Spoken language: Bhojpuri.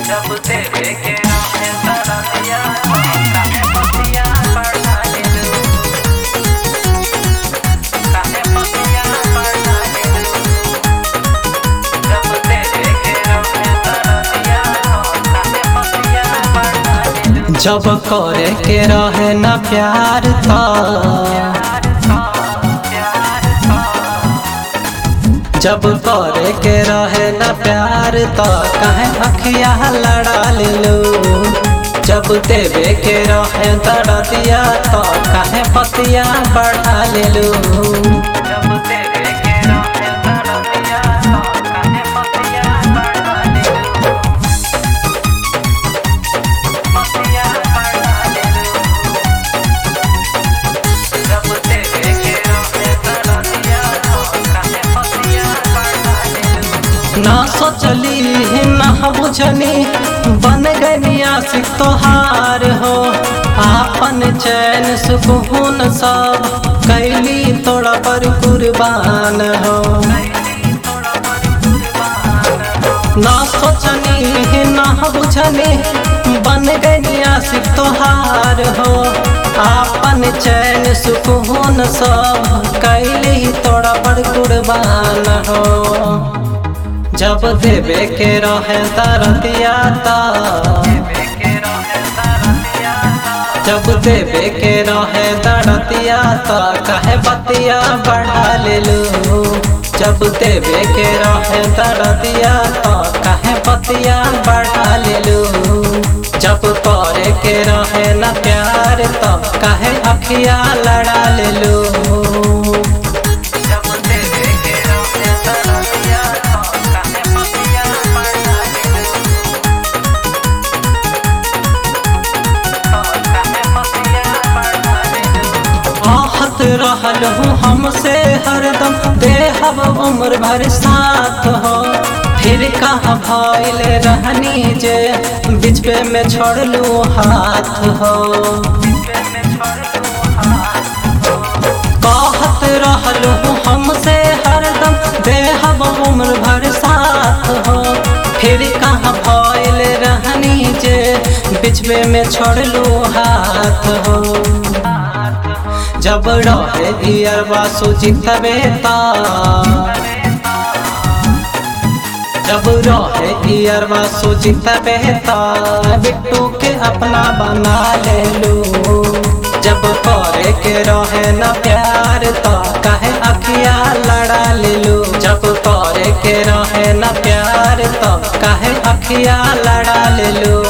जब तेरे के नामे तरसिया काहे पतिया बढ़ा दिलू काहे पतिया बढ़ा दिलू जब तेरे के नामे तरसिया काहे पतिया बढ़ा दिलू जब करे के रहे न प्यार था जब करे के रहे न प्यार तो कहे अखिया लड़ा लेलू जब देवे के रहे दर्दिया तो कहे पतिया बढ़ा लेलू जब तेरे के नामे तरसिया काहे पतिया बढ़ा दिलू पतिया बढ़ा दिलू जब तेरे के नामे तरसिया काहे पतिया बढ़ा दिलू ना सोचली ना बुझनी बन गई आशिक तोहार हो आपन चैन सुकून सब कैली तोड़ा पर कुर्बान हो ना सोचनी ना बुझनी बन गई आशिक तोहार हो आपन चैन सुकून सब कैली तोड़ा पर कुर्बान हो जब देवे के रहे दरदिया ता जब देवे के रहे दरदिया ता कहे बतिया बढ़ा लेलू जब देवे के रहे दरदिया ता कहे बतिया बढ़ा लेलू जब करे के रहे न प्यार तब कहे अखिया लड़ा लेलू जब तेरे के नामे तरसिया काहे पतिया बढ़ा दिलू काहे पतिया बढ़ा दिलू आहत रहल हूँ हमसे हरदम देहब उम्र भर साथ हो फिर कहाँ भइल रहनी जे बिचवे में छोड़लू हाथ हो कहत रहल हूँ हमसे हरदम देहब उम्र भर साथ हो फिर कहाँ भइल रहनी जे बिचवे में छोड़लू हाथ हो जब रहे दियरवा सुचित बेता जब रहे दियरवा सुचित बेता बिट्टू के अपना बना ले लू जब करे के रहे न प्यार तो कहे अखिया लड़ा ले लू जब करे के रहे न प्यार तो कहे अखिया लड़ा ले लू